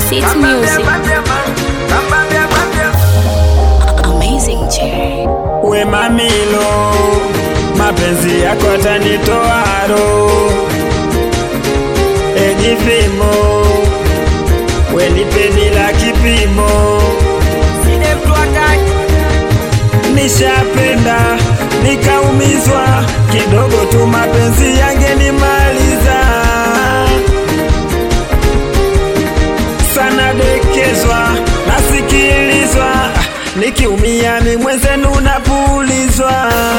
City Music. Amazing J. We mamilo, mapenzi yako atanitoa roho. Ejipimo, we nipe bila kipimo. Nishapenda nikaumizwa kidogo tu, mapenzi yangenimaliza sana, dekezwa nasikilizwa, nikiumia mi mwenzenu napulizwa.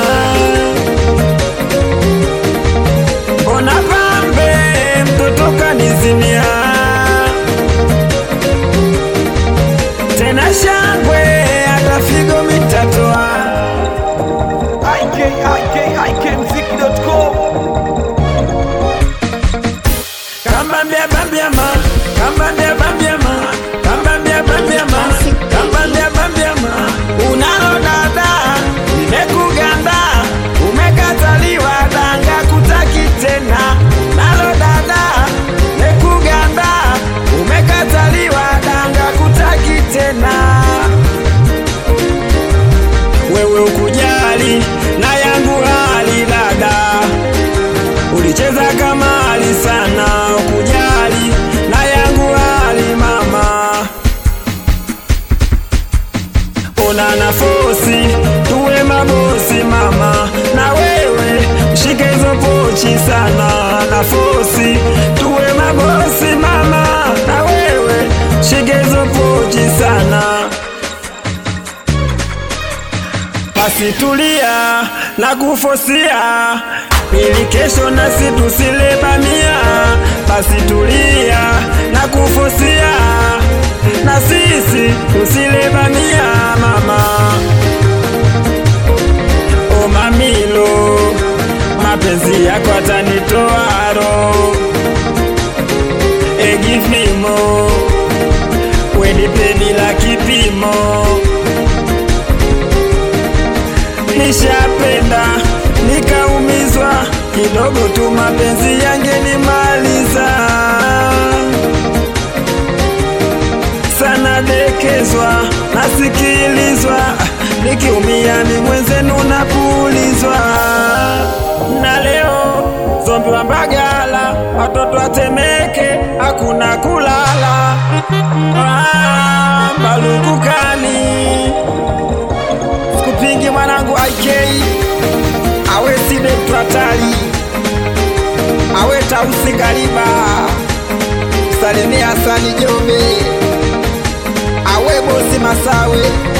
Ona pambe mtoto kanizimia tena shangwe hata figo mitatoa ikikmziki.com kambambia bambiama kambambia bambiama kambambia bambiama kambambia bambiama unalo dada nimekuganda umekataliwa danga kutaki tena unalo dada nimekuganda umekataliwa danga kutaki tena wewe ukujali na yangu hali dada ulicheza kamali sana ukujali na yangu hali mama una nafosi tuwe mabosi mama na wewe shike hizo pochi sana nafosi tuwe mabosi mama na wewe shike hizo pochi sana basi tulia na kufosia ili kesho nasi tusile bamia. Basi tulia na kufosia na sisi tusile bamia mama. O mamilo, mapenzi yako atanitoa roho. E give me more, we nipe bila kipimo nishapenda nikaumizwa kidogo tu, mapenzi yangenimaliza sana, dekezwa nasikilizwa, nikiumia ni mwenzenu napulizwa. Na leo zombi wa Mbagala, watoto watemeke, hakuna kulala ah, Balukukani kupingi mwanangu IK awe side twatali awe tausi kariba salimia Hasani Jombe awe bosi Masawe